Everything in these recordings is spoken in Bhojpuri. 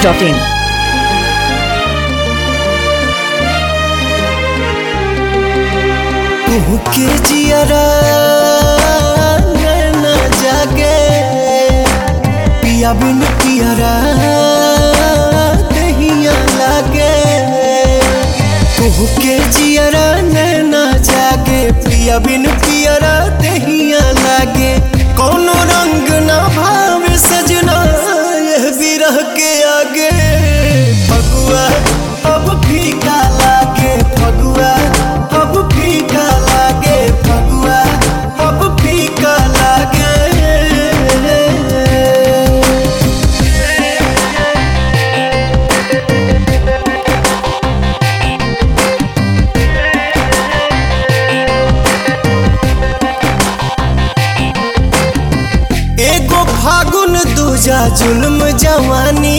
masti.in. के जियरा नैना जागे पिया बिन पियरा दहिया लागे तुहू के जियरा नैना जागे पिया बिन पियरा दहिया लागे कौनो रंग ना भावे सजना यह बिरह के आगे फगुआ अब फीका लागे फगुआ अब फीका लागे फगुआ अब फीका लागे एगो फागुन दूजा जुल्म जवानी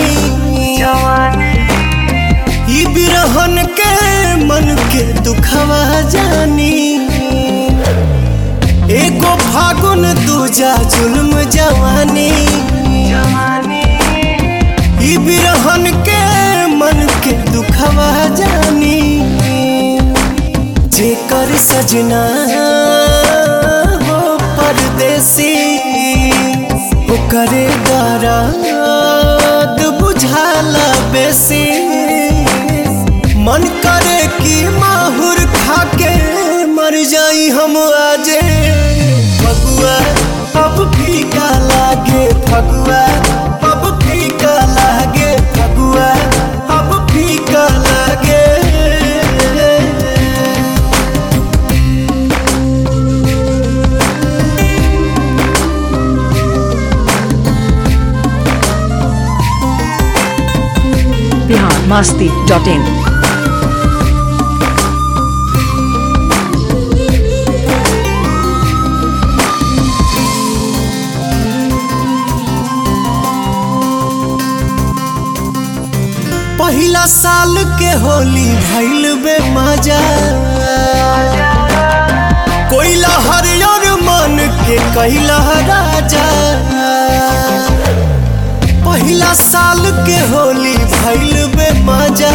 ई बिरहन के मन के दुखवा जानी एगो फागुन दूजा जुल्म जवानी ई बिरहन के मन के दुखवा जानी जेकर सजना हो परदेसी ओकरे दराद बुझाला बेसी मन करे कि माहुर खाके मर जाई हम आजे फगुआ अब फीका लागे फगुआ अब फीका लागे फगुआ अब फीका लागे Bihar masti.in. पहिला साल के होली भइल बे मजा कोइला हरियर मन के कैला राजा पहिला साल के होली भइल बे मजा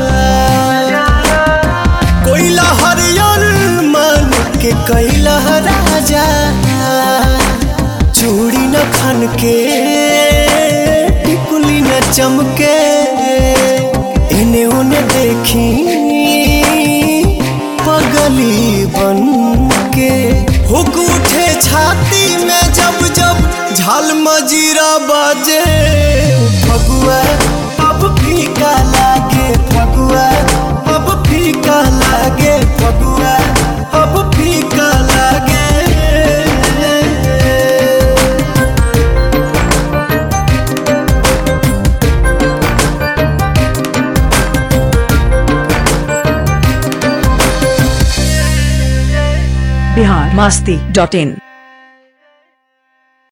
कोइला हरियर मन के कैला राजा चूड़ी न खन के टिकुली न चमके इन्हें उन्हें देखी पगली बन के हुक उठे छाती में जब जब झाल मजीरा बाजे फगुआ अब फीका लागे फगुआ अब फीका लागे फगुआ अब फीका लागे Bihar masti.in.